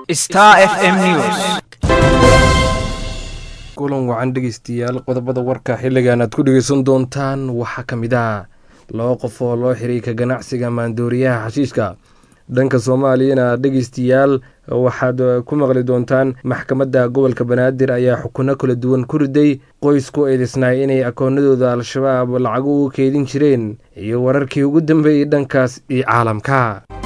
Star FM News. kulan wacan dhegeystayaal qodobada warka xilligan aad ku dhegeysan doontaan waxaa ka mid ah laba qof oo loo xiray ka ganacsiga maandooriyaha xashiishka dhanka soomaaliyana dhegeystayaal waxaad ku maqli doontaan maxkamadda gobolka banaadir ayaa xukuno kala duwan ku riday qoys ku eedeysnaay inay akoonadooda al-shabaab lacago uga keedin jireen iyo wararkii ugu dambeeyey dhankaas iyo caalamka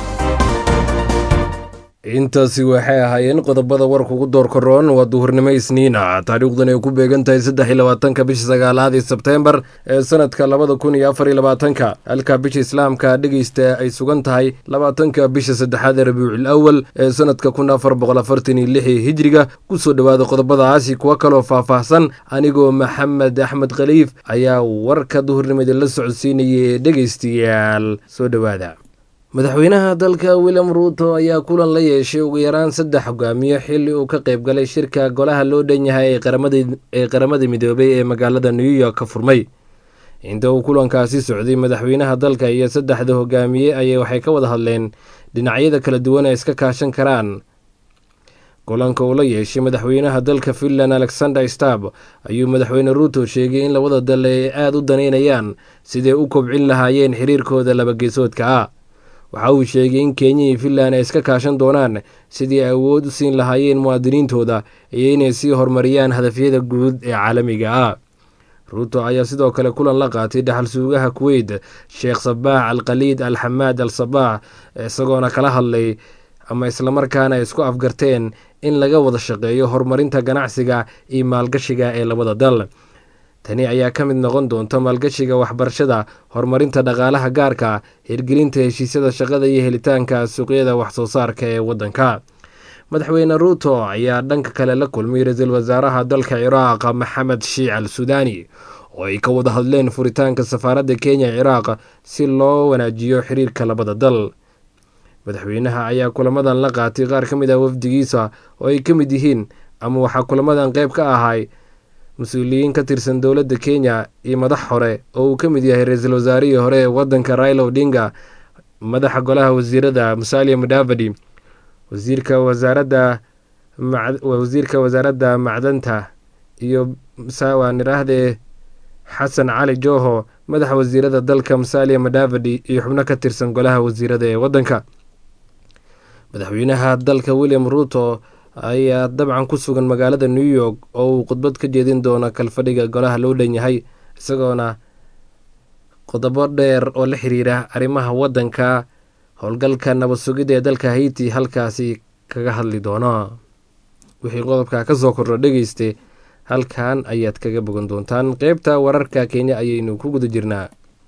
intaasi waxay ahaayeen qodobada warka ugu door koroon waa duhurnimo isniina taariikhdan ay ku beegan tahay saddex iyo labaatanka bisha sagaalaad ee sebteembar ee sanadka labada kun iyo afar iyo labaatanka halka bisha islaamka dhegeysta ay sugan tahay labaatanka bisha saddexaad ee rabiicul awal ee sanadka kun afar boqol afartan iyo lix hijriga kusoo dhowaada qodobadaasi kuwo kaloo faahfaahsan anigoo maxamed axmed khaliif ayaa warka duhurnimada la socodsiinayay ee dhegeystayaal soo dhowaada madaxweynaha dalka william ruuto ayaa kulan la yeeshay ugu yaraan saddex hogaamiye xilli uu ka qayb galay shirka golaha loo dhan yahay ee qaramada midoobay ee magaalada new york ka furmay inta uu kulankaasi socday madaxweynaha dalka iyo saddexda hogaamiye ayay waxay ka wada hadleen dhinacyada kala duwan ay iska kaashan karaan kulanka uu la yeeshay madaxweynaha dalka finland alexander stab ayuu madaxweyne ruuto sheegay in labada dal ay aada u daneynayaan siday u kobcin lahaayeen xiriirkooda labageesoodka ah waxa uu sheegay in kenya iyo finland ay iska kaashan doonaan sidii ay awood u siin lahaayeen muwaadiniintooda iyo inay sii horumariyaan hadafyada guud ee caalamiga ah ruuto ayaa sidoo kale kulan la qaatay dhaxal suugaha kuweyt sheekh sabaax al khaliid al xamaad al sabaax isagoona kala hadlay ama islamarkaana ay isku afgarteen in laga wada shaqeeyo horumarinta ganacsiga iyo maalgashiga ee labada dal tani ayaa ka mid noqon doonta maalgashiga waxbarashada horumarinta dhaqaalaha gaarka hirgelinta heshiisyada shaqada iyo helitaanka suuqyada waxsoo saarka ee waddanka madaxweyne ruuto ayaa dhanka kale la kulmay ra-iisul wasaaraha dalka ciraaq maxamed shiic al sudaani oo ay ka wada hadleen furitaanka safaaradda kenya ciraaq si loo wanaajiyo xiriirka labada dal madaxweynaha ayaa kulamadan la qaatay qaar ka mid ah wafdigiisa oo ay ka mid yihiin ama waxaa kulamadan qeyb ka ahay mas-uuliyiin ka tirsan dowladda kenya iyo madax hore oo uu ka mid yahay ra-iisul wasaarihii hore ee waddanka raila odinga madaxa golaha wasiirada musalia mudavadi wasiirka wasaaradda wasiirka wasaaradda macdanta iyo waan idhaahdee xasan cali joho madaxa wasiirada dalka musalia mudavadi iyo xubno ka tirsan golaha wasiirada ee waddanka madaxweynaha dalka william ruuto ayaa dabcan ku sugan magaalada new york oo uu khudbad ka jeedin doono kalfadhiga golaha loo dhan yahay isagoona qodobo dheer oo la xiriira arrimaha waddanka howlgalka nabad sugidda ee dalka haiti halkaasi kaga hadli doono wixii qodobka ka soo kordho dhegeyste halkan ayaad kaga bogan doontaan qeybta wararka kenya ayaynu ku guda jirnaa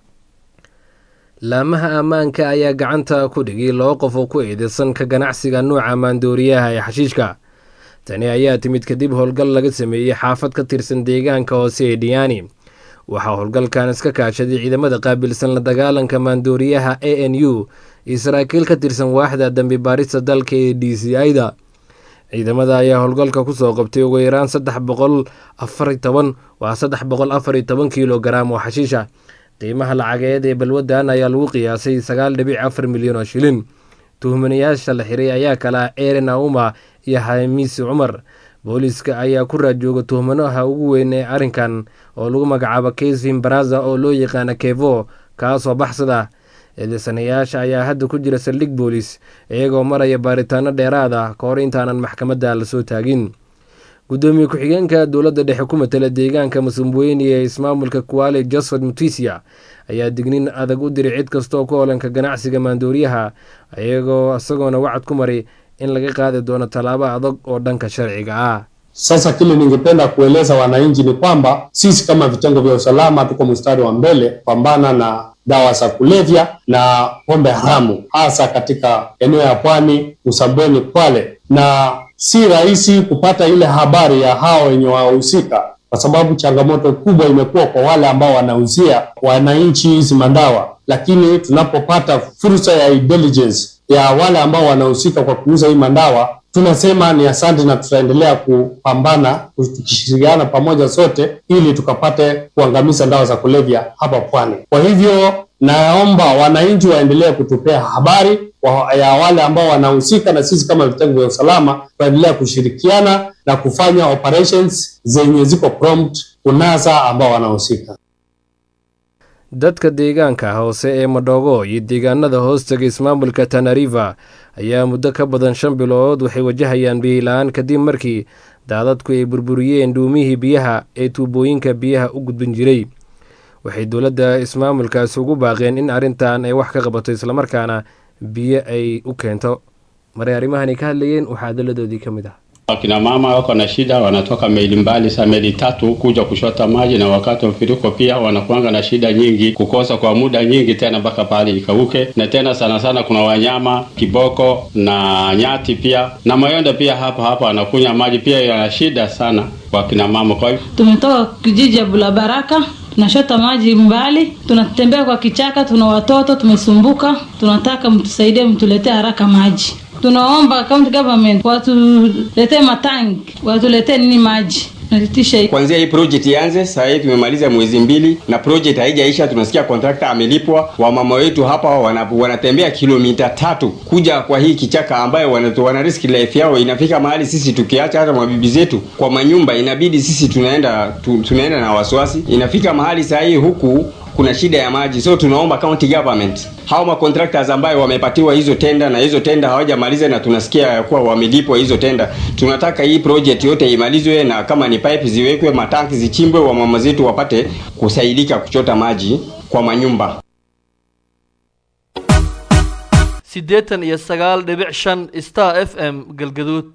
laamaha ammaanka ayaa gacanta ku dhigay laba qof oo ku eedeysan ka ganacsiga nuuca maandooriyaha ee xashiishka tani ayaa timid kadib howlgal laga sameeyey xaafad ka tirsan deegaanka hoose ee diyaani waxaa howlgalkan iska kaashaday ciidamada qaabilsan la dagaalanka maandooriyaha a n u iyo saraakiil ka tirsan waaxda dambi baarista dalka ee d c i-da ciidamada ayaa howlgalka kusoo qabtay ugu yaraan saddex boqol afari toban waa saddex boqol afar iyo toban kilogaram oo xashiisha qiimaha lacageed ee balwadan ayaa lagu qiyaasay sagaal dhibic afar milyan oo shilin tuhmanayaasha la xiray ayaa kala eren auma iyo hamiisi cumar booliiska ayaa ku raajooga tuhmanaha ugu weyn ee arrinkan oo lagu magacaabo kaysim baraza oo loo yaqaana kevo kaasoo baxsada eedeysanayaasha ayaa hadda ku jira saldhig boolis iyagoo maraya baaritaano dheeraad ah ka hor intaanan maxkamadda lasoo taagin gudoomiye ku-xigeenka dowladda dhexe ku matala deegaanka masumbweyni ee ismaamulka kuwale josephat mutisia ayaa dignin adag u diray cid kastaoo ku holanka ganacsiga maandooriyaha iyagoo isagoona wacad ku maray in laga qaadi doono tallaabo adag oo dhanka sharciga ah Sasa kile ningependa kueleza wananchi ni kwamba sisi kama vitengo vya usalama tuko mstari wa mbele kupambana na dawa za kulevya na pombe haramu, hasa katika eneo ya Pwani, Msambweni, Kwale, na si rahisi kupata ile habari ya hao wenye wahusika, kwa sababu changamoto kubwa imekuwa kwa wale ambao wanauzia wananchi hizi madawa, lakini tunapopata fursa ya intelligence ya wale ambao wanahusika kwa kuuza hii madawa tunasema ni asante na tutaendelea kupambana tukishirikiana pamoja sote ili tukapate kuangamiza dawa za kulevya hapa pwani. Kwa hivyo naomba wananchi waendelee kutupea habari wa, ya wale ambao wanahusika, na sisi kama vitengo vya usalama tuendelea kushirikiana na kufanya operations zenye ziko prompt kunasa ambao wanahusika. dadka deegaanka hoose ee madhogo iyo deegaanada hoostaga ismaamulka tanariva ayaa muddo ka badan shan bilood waxay wajahayaan biila-aan kadib markii daadadku ay burburiyeen dhuumihii biyaha ee tuubooyinka biyaha u gudbin jiray waxay dowladda ismaamulkaasi ugu baaqeen in arrintan ay wax ka qabato islamarkaana biyo ay u keento maray arrimahani ka hadlayeen waxaa adalladoodii ka mid ah Wakina mama wako na shida, wanatoka maili mbali sa maili tatu kuja kushota maji, na wakati wa mfuriko pia wanakuanga na shida nyingi, kukosa kwa muda nyingi tena mpaka pahali ikauke. Na tena sana sana kuna wanyama kiboko na nyati pia na mayonde pia hapa hapa wanakunywa maji pia, yana shida sana kwa kina mama. Kwa hivyo Tumetoka kijiji ya Bulabaraka, tunashota maji mbali, tunatembea kwa kichaka, tuna watoto tumesumbuka, tunataka mtusaidie, mtuletee haraka maji. Tunaomba county government watuletee matanki, watuletee nini maji nalitisha Kwanzia hii project ianze, sasa hivi tumemaliza mwezi mbili na project haijaisha. Tunasikia contractor amelipwa. Wamama wetu hapa wana, wanatembea kilomita tatu kuja kwa hii kichaka ambayo wana, wana risk life yao. Inafika mahali sisi tukiacha hata mabibi zetu kwa manyumba, inabidi sisi tunaenda tu, tunaenda na wasiwasi. Inafika mahali saa hii huku kuna shida ya maji, so tunaomba county government hao ma contractors ambayo wamepatiwa hizo tenda na hizo tenda hawajamaliza, na tunasikia ya kuwa wamelipwa hizo tenda. Tunataka hii project yote imalizwe, na kama ni pipe ziwekwe, matanki zichimbwe, wamama zetu wapate kusaidika kuchota maji kwa manyumba. siddeetan iyo sagaal dhibic shan star f m galgaduud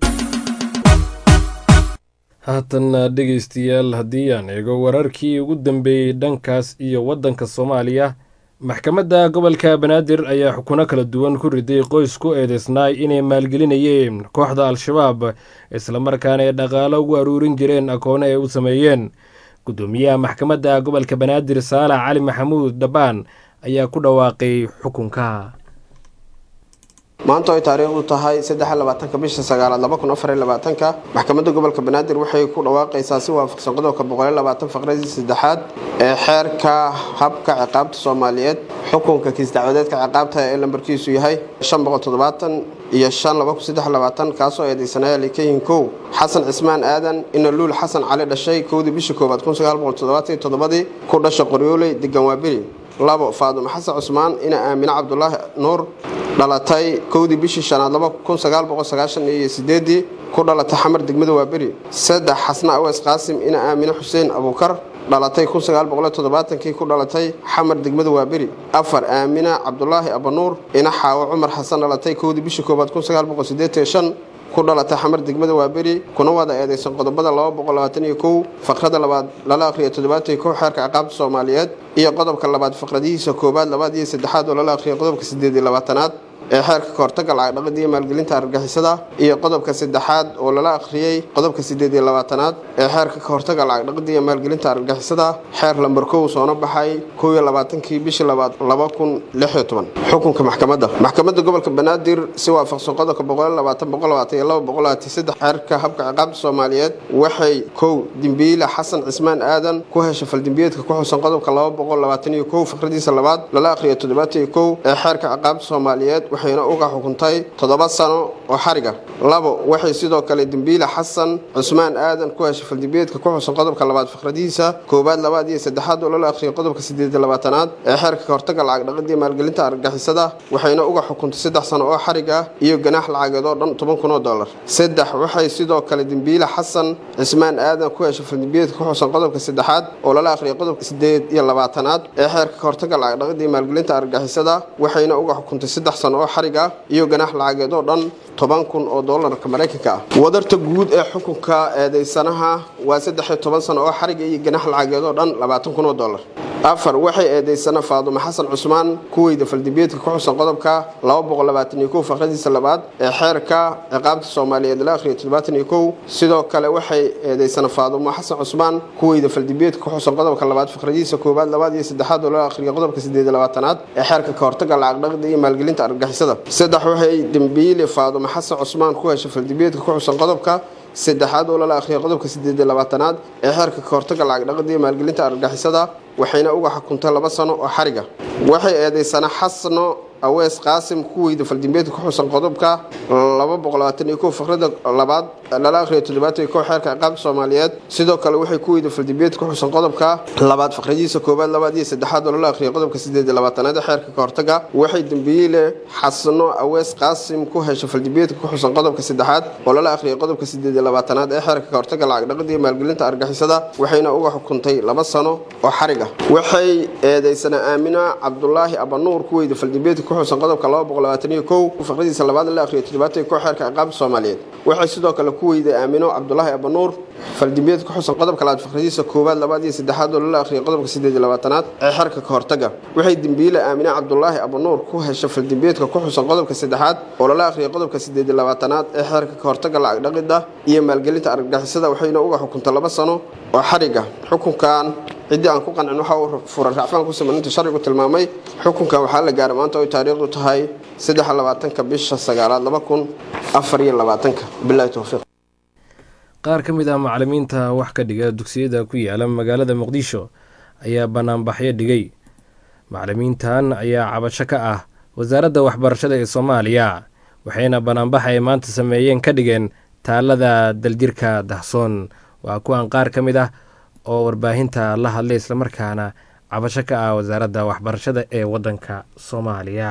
haatan dhegeystayaal haddii aan eego wararkii ugu dambeeyey dhankaas iyo waddanka soomaaliya maxkamadda gobolka banaadir ayaa xukuno kala duwan ku riday qoys ku eedeysnaay inay maalgelinayeen kooxda al-shabaab islamarkaana ay dhaqaalo ugu aruurin jireen akoone ay u sameeyeen guddoomiyaha maxkamadda gobolka banaadir saalax cali maxamuud dhabbaan ayaa ku dhawaaqay xukunka maanta ay taariikhdu tahay saddexlabaatanka bisha sagaalaad laba kun afar labaatanka maxkamadda gobolka banaadir waxay ku dhawaaqaysaa si waafaqsan qodobka boqol labaatan faqradii saddexaad ee xeerka habka ciqaabta soomaaliyeed xukunka kiis dacwadeedka ciqaabta ee lambarkiisu yahay shan boqol toddobaatan iyo shan laba kun saddex labaatan kaasoo eedeysanaya likayin kow xasan cismaan aadan inaluul xasan cali dhashay kowdii bishii koowaad kun sagaal boqol toddobaatan iyo toddobadii ku dhasha qoryooley degan waaberi labo faadumo xasan cusmaan ina aamine cabdulaahi nuur dhalatay kowdii bishii shanaad laba kun sagaal boqol sagaashan iyo sideedii ku dhalatay xamar degmada waaberi saddex xasna aweys qaasim ina aamine xuseen abuukar dhalatay kun sagaal boqol toddobaatankii ku dhalatay xamar degmada waaberi afar aamina cabdulaahi abanuur ina xaawo cumar xasan dhalatay kowdii bishii koowaad kun sagaal boqol sideetan shan ku dhalatay xamar degmada waaberi kuna wada eedeysan qodobada laba boqol labaatan iyo kow faqrada labaad lala akhriya toddobaatan iyo kow xeerka ciqaabta soomaaliyeed iyo qodobka labaad faqradihiisa koobaad labaad iyo saddexaad oo lala akhriya qodobka sideed iyo labaatanaad ee xeerka kahortaga lacag dhaqida iyo maalgelinta argagixisada iyo qodobka saddexaad oo lala akhriyey qodobka sideed iyo labaatanaad ee xeerka kahortaga lacag dhaqida iyo maalgelinta argagixisada xeer lambar kow soona baxay kow iyo labaatankii bishii labaad laba kun lix iyo toban xukunka maxkamadda maxkamadda gobolka banaadir si waafaqsan qodobka boqol labaatan boqol labaatan iyo laba boqol labaatan saddex xeerka habka ciqaabta soomaaliyeed waxay kow dimbiile xasan cismaan aadan ku hesha faldimbiyeedka ku xusan qodobka laba boqol labaatan iyo kow fikradiisa labaad lala akhriyo toddobaatan iyo kow ee xeerka ciqaabta soomaaliyeed waxayna uga xukuntay toddoba sano oo xariga labo waxay sidoo kale dembiile xasan cusmaan aadan ku heshay faldimbiyeedka ku xusan qodobka labaad fikradihiisa koowaad labaad iyo saddexaad oo lala akhriyay qodobka sideed iyo labaatanaad ee xeerka kahortaga lacag dhaqida iyo maalgelinta argagixisada waxayna uga xukuntay saddex sano oo xarig ah iyo ganaax lacageed oo dhan toban kun oo dollar saddex waxay sidoo kale dembiile xasan cismaan aadan ku heshay faldimbiyeedka ku xusan qodobka saddexaad oo lala akhriyay qodobka sideed iyo labaatanaad ee xeerka kahortaga lacag dhaqida iyo maalgelinta argagixisada waxayna uga xukuntay saddex sano oo xarig ah iyo ganaax lacageed oo dhan toban kun oo doolarka maraykanka ah wadarta guud ee xukunka eedeysanaha waa saddex iyo toban sano oo xariga iyo ganaax lacageed oo dhan labaatan kun oo doolar afar waxay eedeysana faadumo xasan cusmaan kuweyda faldimbiyeedka ku xusan qodobka laba boqol labaatan iyo kow faqradiisa labaad ee xeerka ciqaabta soomaaliyeed la akhriya toddobaatan iyo kow sidoo kale waxay eedeysana faadumo xasan cusmaan kuweyda faldimbiyeedka ku xusan qodobka labaad faqradiisa koowaad labaad iyo saddexaad oo la akhriya qodobka sideed iyo labaatanaad ee xeerka kahortaga lacag dhaqida iyo maalgelinta argagixisada saddex waxay dembiile faadumo xasan cusmaan ku heshay faldimbiyeedka ku xusan qodobka saddexaad oo lala akhriyay qodobka sideed iyo labaatanaad ee xeerka kahortaga lacag dhaqida iyo maalgelinta argagixisada waxayna uga xukuntay laba sano oo xariga waxay eedeysana xasno awees qaasim ku weyda faldimbeedka ku xusan qodobka laba boqol labaatan iyo kow fakrada labaad lala akhriyo toddobaatan iyo kow xeerka ciqaabta soomaaliyeed sidoo kale waxay ku weyda faldimbeedka ku xusan qodobka labaad fakradiisa koowaad labaad iyo saddexaad oo lala akhriyo qodobka sideed iyo labaatanaad ee xeerka kahortaga waxay dembiile xasno awees qaasim ku hesha faldimbeedka ku xusan qodobka saddexaad oo lala akhriyay qodobka sideed iyo labaatanaad ee xeerka kahortaga lacag dhaqida iyo maalgelinta argixisada waxayna uga xukuntay laba sano oo xariga waxay eedeysana aamina cabdulaahi abanuur ku weyda faldimbeedka ku xusan qodobka laba boqol labaatan iyo kow fakradiisa labaad la akhriyo toddobaatan iyo kow xeerka ciqaabta soomaaliyeed waxay sidoo kale ku weyday aamino cabdulaahi abanuur faldimbeed ku xusan qodobka labaad fakradiisa koowaad labaad iyo saddexaad oo lala akhriyay qodobka sideed iyo labaatanaad ee xeerka kahortaga waxay dembiile aamine cabdulaahi abanuur ku hesha faldimbeedka ku xusan qodobka saddexaad oo lala akhriyay qodobka sideed iyo labaatanaad ee xeerka kahortaga lacag dhaqida iyo maalgelinta argagixisada waxayna uga xukuntay laba sano oo xariga xukunkan ciddii aan ku qancin waxa uu furan raacfaan ku siman inta sharcigu tilmaamay xukunkan waxaa la gaaray maanta oy taariikhdu tahay saddex labaatanka bisha sagaalaad laba kun afar iyo labaatanka bilahi towfiiq qaar ka mid ah macalimiinta wax ka dhiga dugsiyada ku yaala magaalada muqdisho ayaa banaanbaxyo dhigay macalimiintan ayaa cabasho ka ah wasaaradda waxbarashada ee soomaaliya waxayna banaanbax ay maanta sameeyeen ka dhigeen taalada daljirka dahsoon waa kuwan qaar ka mid ah oo warbaahinta la hadlay islamarkaana cabasho ka ah wasaaradda waxbarashada ee waddanka soomaaliya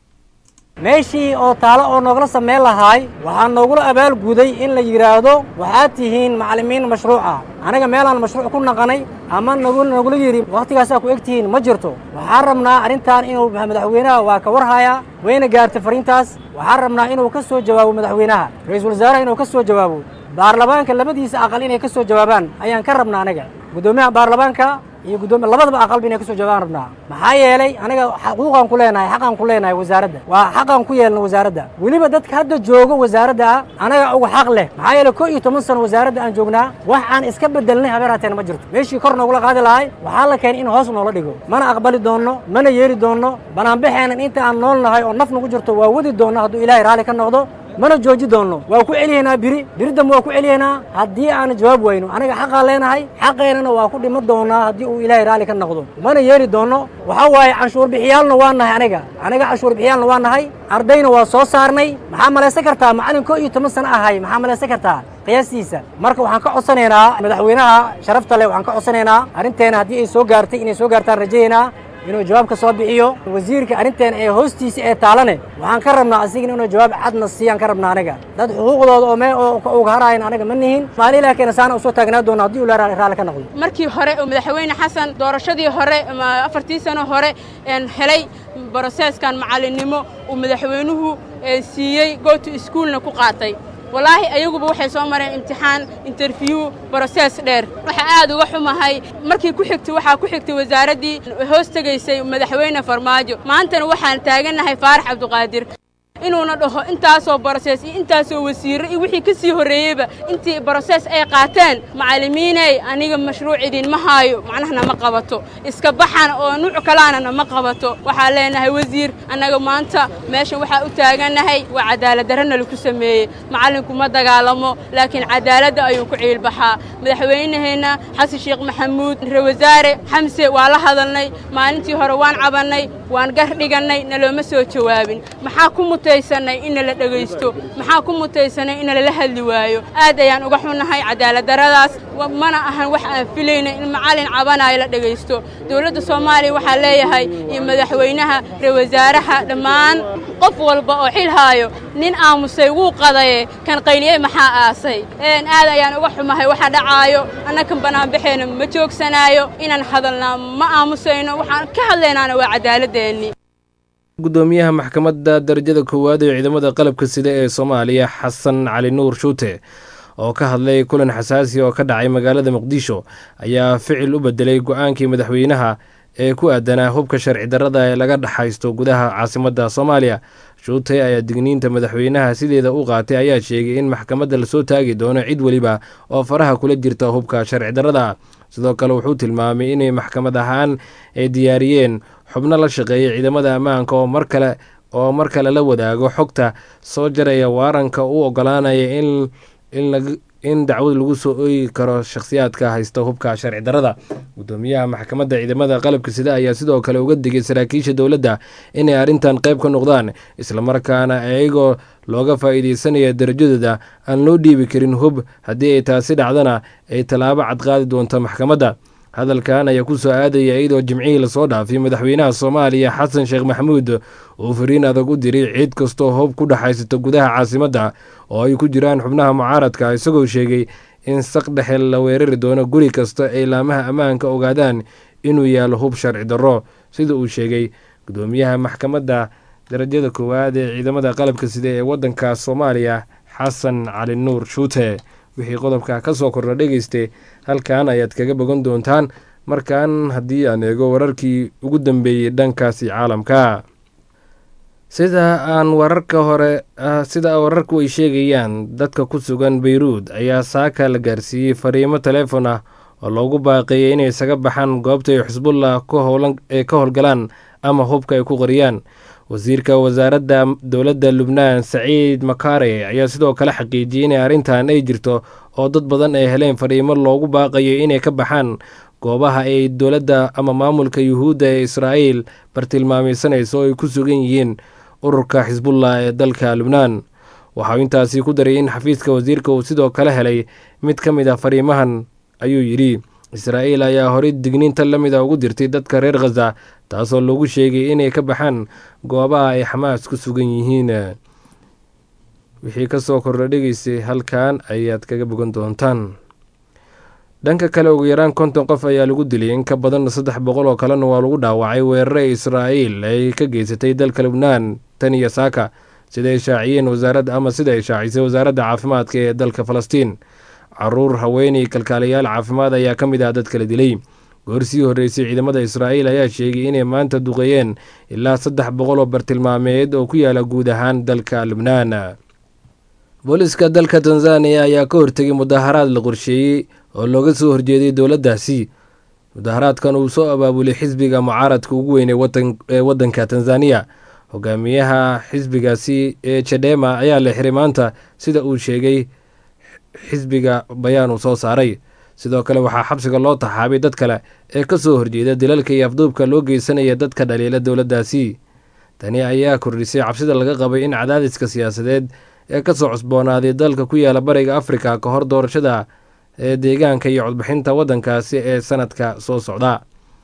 meeshii oo taalo oo noogala samayn lahaay waxaa noogula abaalguday in la yidhaahdo waxaad tihiin macallimiin mashruuca aniga meelaan mashruuc ku naqanay ama nagula yidhi waktigaasaa ku eg tihiin ma jirto waxaan rabnaa arrintan inuu madaxweynaha waa ka warhayaa wayna gaartay fariintaas waxaan rabnaa inuu ka soo jawaabo madaxweynaha ra-iisul wasaaraha inuu ka soo jawaabo baarlamaanka labadiisa aqal inay ka soo jawaabaan ayaan ka rabnaa aniga guddoomiyaha baarlamaanka iyo guddoomiya labadaba aqalba inay ka soo jawaabaan rabnaa maxaa yeelay aniga xuquuqaan ku leenahay xaqaan ku leenahay wasaaradda waa xaqaan ku yeelna wasaaradda weliba dadka hadda joogo wasaaradda ah anaga uga xaq leh maxaa yeelay koo iyo toban sano wasaaradda aan joognaa wax aan iska bedelnay habeen hateen ma jirto meeshii kor noogula qaadi lahay waxaa la keenay in hoos noola dhigo mana aqbali doonno mana yeeli doonno banaanbaxeenan inta aan nool nahay oo naf nagu jirto waa wadi doonno hadduu ilaahay raalli ka noqdo mana jooji doonno waa ku celiyaynaa biri biri dambe waa ku celiyaynaa haddii aan jawaab wayno aniga xaqaan leenahay xaqeennana waa ku dhiman doonaa haddii uu ilaahay raalli ka noqdo mana yeeli doonno waxaa waaye canshuur bixiyaalna waa nahay aniga aniga canshuur bixiyaalna waa nahay ardayna waa soo saarnay maxaa malaysan kartaa macallin koo iyo toban sano ahay maxaa malaysan kartaa qiyaastiisa marka waxaan ka codsanaynaa madaxweynaha sharafta leh waxaan ka codsanaynaa arrinteena haddii ay soo gaartay inay soo gaartaan rajayaynaa inuu jawaab ka soo bixiyo wasiirka arrinteena ee hoostiisa ee taalane waxaan ka rabnaa asigana inuu jawaab cadna siiyaan ka rabnaa aniga dad xuquuqdooda oo mee oo uga haraayan aniga ma nihin maali ilaah keena saana usoo taagnaa doona haddii uu raalli ka noqdo markii hore uu madaxweyne xasan doorashadii hore afartii sano hore helay broseeskan macallinnimo uu madaxweynuhu siiyey goto iskuolna ku qaatay walaahi ayaguba waxay soo mareen imtixaan interview brosees dheer waxaa aad uga xumahay markii ku xigtay waxaa ku xigtay wasaaraddii hoos tegaysay madaxweyne farmaajo maantana waxaan taagannahay faarax cabduqaadir inuuna dhaho intaasoo brosees iyo intaasoo wasiirro iyo wixii ka sii horreeyeyba intii brosees ay qaateen macallimiiney aniga mashruuc idinma haayo macnaha nama qabato iska baxan oo nuuc kalaana nama qabato waxaa leenahay wasiir annaga maanta meeshan waxaa u taagannahay waa cadaaladdarrana lagu sameeyey macallinku ma dagaalamo laakiin cadaaladda ayuu ku ciilbaxaa madaxweynaheenna xasan sheekh maxamuud ra wasaare xamse waa la hadalnay maalintii hore waan cabannay waan gar dhigannay nalooma soo jawaabin maxaa ku mutaysanay in nala dhegaysto maxaa ku mutaysanay in nalala hadli waayo aad ayaan uga xunnahay cadaaladdarradaas mana ahan wax aan filayna in macallin cabanaayo la dhegaysto dowladda soomaaliya waxaa leeyahay iyo madaxweynaha ra wasaaraha dhammaan qof walba oo xil haayo nin aamusay wuu qadaye kan qayliyey maxaa aasay aad ayaan uga xumahay waxa dhacaayo annakan banaanbaxeena ma joogsanaayo inaan hadalnaa ma aamusayno waxaan ka hadlaynaana waa cadaaladdeennii gudoomiyaha maxkamadda darajada koowaad ee ciidamada qalabka sida ee soomaaliya xasan cali nuur shuute oo ka hadlay kulan xasaasi oo ka dhacay magaalada muqdisho ayaa ficil u bedelay go-aankii madaxweynaha ee ku aadanaa hubka sharci darrada ee laga dhexaysto gudaha caasimadda soomaaliya shuute ayaa digniinta madaxweynaha sideeda u qaatay ayaa sheegay in maxkamadda lasoo taagi doono cid weliba oo faraha kula jirta hubka sharci darrada sidoo kale wuxuu tilmaamay inay maxkamad ahaan ay diyaariyeen xubno la shaqeeya ciidamada ammaanka oo mar kale oo mar kale la wadaago xogta soo jaraya waaranka u ogolaanaya in dacwad lagu soo ooyi karo shakhsiyaadka haysta hubka sharci darada gudoomiyaha maxkamadda ciidamada qalabka sida ayaa sidoo kale uga digay saraakiisha dowladda inay arrintan qayb ka noqdaan islamarkaana iyagoo looga faa'iideysanaya darajadooda aan loo dhiibi karin hub haddii ay taasi dhacdana ay tallaabo cadqaadi doonto maxkamadda hadalkan ayaa ku soo aadaya iyadoo jimcihii lasoo dhaafay madaxweynaha soomaaliya xasan sheekh maxamuud uu fariin adag u diray cid kastoo hub ku dhexaysata gudaha caasimadda oo ay ku jiraan xubnaha mucaaradka isagoo sheegay in saq dhexe la weerari doono guri kasta ay laamaha ammaanka ogaadaan inuu yaalo hub sharci darro sida uu sheegay gudoomiyaha maxkamadda darajada koowaad ee ciidamada qalabka sida ee waddanka soomaaliya xasan cali nuur shuute wixii qodobka ka soo kordha dhegeyste halkan ayaad kaga bogan doontaan markan haddii aan eego wararkii ugu dambeeyey dhankaasi caalamka sida aan wararka hore sida wararku ay sheegayaan dadka ku sugan beyruud ayaa saaka la gaarsiiyey fariimo taleefon ah oo loogu baaqeeyay inay isaga baxaan goobta ay xusbullah ee ka howlgalaan ama hubka ay ku qariyaan wasiirka wasaaradda dowladda lubnaan saciid makare ayaa sidoo kale xaqiijiyey inay arrintan ay jirto oo dad badan ay heleen fariimo loogu baaqayo inay ka baxaan goobaha ay dowladda ama maamulka yuhuudda ee israa'iil bartilmaamaysanayso oo ay ku sugan yihiin ururka xisbullah ee dalka lubnaan waxauu intaasi ku daray in xafiiska wasiirka uu sidoo kale helay mid ka mid a fariimahan ayuu yidhi israa'iil ayaa horey digniinta la mida ugu dirtay dadka reer khaza taasoo lagu sheegay inay ka baxaan goobaha ay xamaas ku sugan yihiin wixii ka soo kordha dhegeysay halkan ayaad kaga bogan doontaan dhanka kale ugu yaraan konton qof ayaa lagu dilay in ka badan saddex boqol oo kalena waa lagu dhaawacay weerare israa'iil ay ka geysatay dalka lubnaan tan iyo saaka sida ay shaaciyeen wasaaradda ama sida ay shaacisay wasaaradda caafimaadka ee dalka falastiin caruur haweeney kalkaalayaal caafimaad ayaa ka mid ah dad kala dilay goorsii horreysay ciidamada israa'iil ayaa sheegay inay maanta duqeeyeen ilaa saddex boqol oo bartilmaameed oo ku yaala guud ahaan dalka lubnaan booliska dalka tanzaniya ayaa ka hortegay mudaharaad la qorsheeyey oo looga soo horjeeday dowladdaasi mudaharaadkan uu soo abaabulay xisbiga mucaaradka ugu weyn ee waddanka tanzaniya hogaamiyaha xisbigaasi ee jadhema ayaa la xiray maanta sida uu sheegay xisbiga bayaan uu soo saaray sidoo kale waxaa xabsiga loo taxaabay dad kale ee ka soo horjeeda dilalka iyo afduubka loo geysanaya dadka dhaliila dowladdaasi tani ayaa kordhisay cabsida laga qabay in cadaadiska siyaasadeed ee kasoo cusboonaaday dalka ku yaala bariga afrika ka hor doorashada ee deegaanka iyo codbixinta waddankaasi ee sanadka soo socda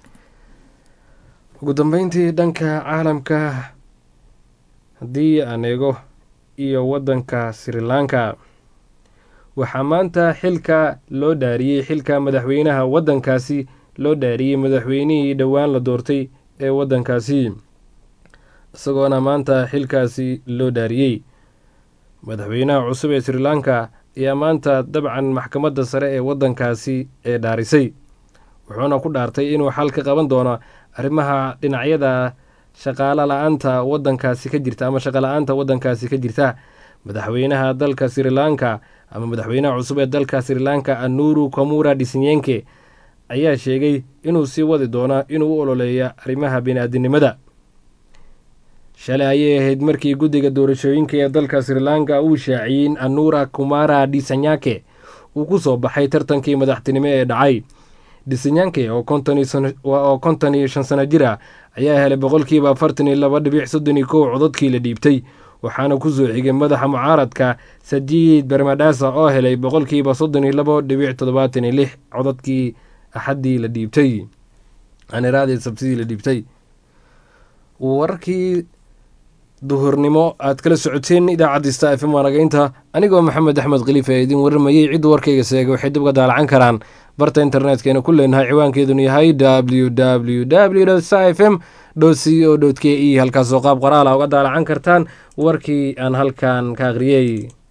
ugu dambeyntii dhanka caalamka haddii aan eego iyo waddanka sri lanka waxaa maanta xilka loo dhaariyey xilka madaxweynaha waddankaasi loo dhaariyey madaxweynihii dhowaan la doortay ee waddankaasi isagoona maanta xilkaasi loo dhaariyey madaxweynaha cusub ee sri lanka ayaa maanta dabcan maxkamadda sare ee waddankaasi ee dhaarisay wuxuuna ku dhaartay inuu xal ka qaban doono arrimaha dhinacyada shaqaalo la-aanta waddankaasi ka jirta ama shaqa la-aanta waddankaasi ka jirta madaxweynaha dalka sri lanka ama madaxweynaha cusub ee dalka sri lanka anuru komura dhisinyenke ayaa sheegay inuu sii wadi doono inuu u ololeeya arrimaha bini-aadinimada shalay ayay ahayd markii guddiga doorashooyinka ee dalka sri lanka uu shaaciyey in anura kumara dhisanyake uu ku soo baxay tartankii madaxtinimo ee dhacay dhisanyanke oo konton iyo shan sano jir ah ayaa helay boqolkiiba afartan iyo laba dhibic soddon iyo kow codadkii la dhiibtay waxaana ku soo xigay madaxa mucaaradka sajiid bermadhasa oo helay boqolkiiba soddon iyo labo dhibic toddobaatan iyo lix codadkii axaddii la dhiibtay aniraadii sabsidii la dhiibtay wararkii duhurnimo aad kala socoteen idaacadda sta f m waanagaynta anigoo maxamed axmed khaliifa ee idin warramayey cidda warkayga seegay waxay dib uga daalacan karaan barta internetkayna ku leenahay ciwaankeeduna yahay w w w sta f m c o k e halkaasoo qaab qoraala uga daalacan kartaan warkii aan halkan ka akhriyey